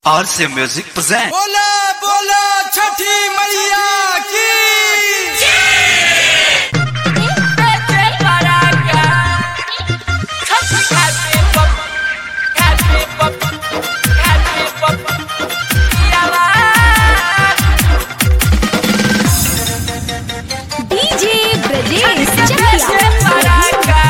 RC Music present. बोला बोला छठी मैया की डीजे ब्रजेश चकिया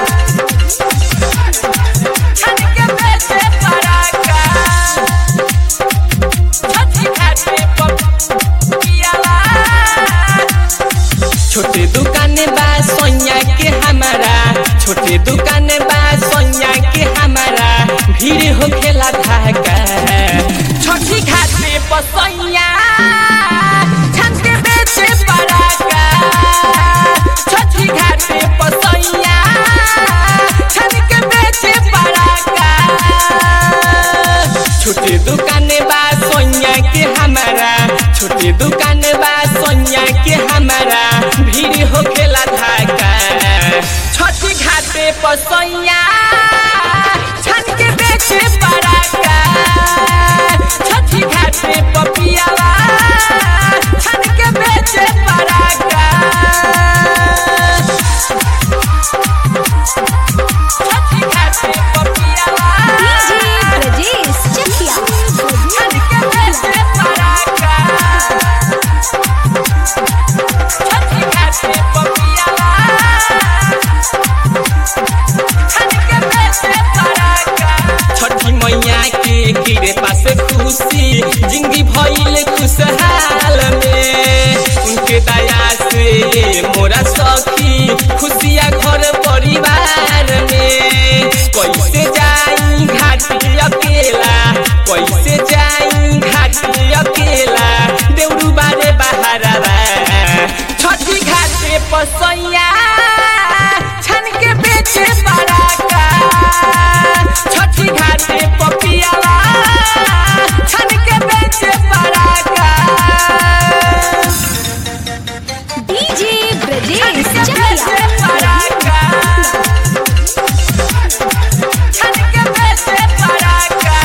छोटे दुकान बा सोनिया के हमारा छोटे दुकान बा सोनिया के हमारा भीड़ हो खेला धाका छोटी खाते पसैया छन के बेचे पराका छोटी खाते पसैया छन के बेचे पराका छोटे दुकान बा सोनिया के हमारा छोटे दुकान बा सोनिया के हमारा भीड़ हो खेला धाका छोटी घाटे पर सोनिया छन के बेचे पराका छोटी घाटे पर पियाला छन के बेचे पराका छोटी घाटे पर पियाला डीजे ब्रजेश चकिया छन के बेचे पराका छोटी घाटे पर पियाला छन के बेचे पराका छठी मैया के गिरे पास खुशी जिंदगी भइल खुशहाल में उनके दया से मोरा सखी खुशिया घर परिवार में कैसे जाई घाटी अकेला कैसे जाई घाटी अकेला देउरू बारे बहारा छठी घाटे पसैया छन के बेचे पराका छठी घाटे पपियाला छन के बेचे पराका डीजे ब्रजेश बेचे चकिया पराका छन के बेचे पराका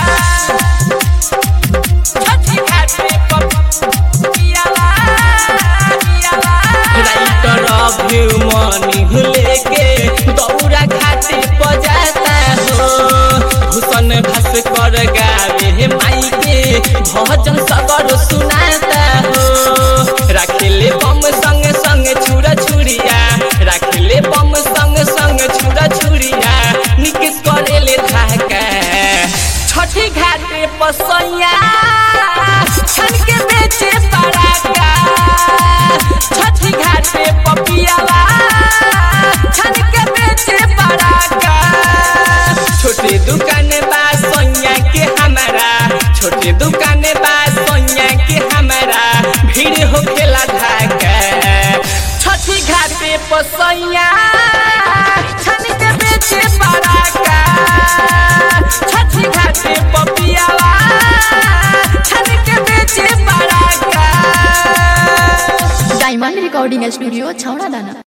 छठी घाटे पपियाला पियाला राइटर अभी मनी लेके दौरा घाटे बजाता हो भूषण भास्कर गावे माई के भजन सगर सुनाता हो राखेले बम संग संग छुरा छुरिया राखेले बम संग संग छुरा छुरिया निकेश करेले धाका छठी घाटे पसैया छन के बेचे पराका छठी घाटे पपियाला छन के बेचे पराका छोटे दुकान बा सोनिया के हमारा छोटे दुकान बा सोनिया के हमारा भीड़ हो खेला धाका छठी घाटे पसैया छन के बेचे पराका छठी घाटे पपियाला छन के बेचे पराका डायमंड रिकॉर्डिंग स्टूडियो छौड़ा दाना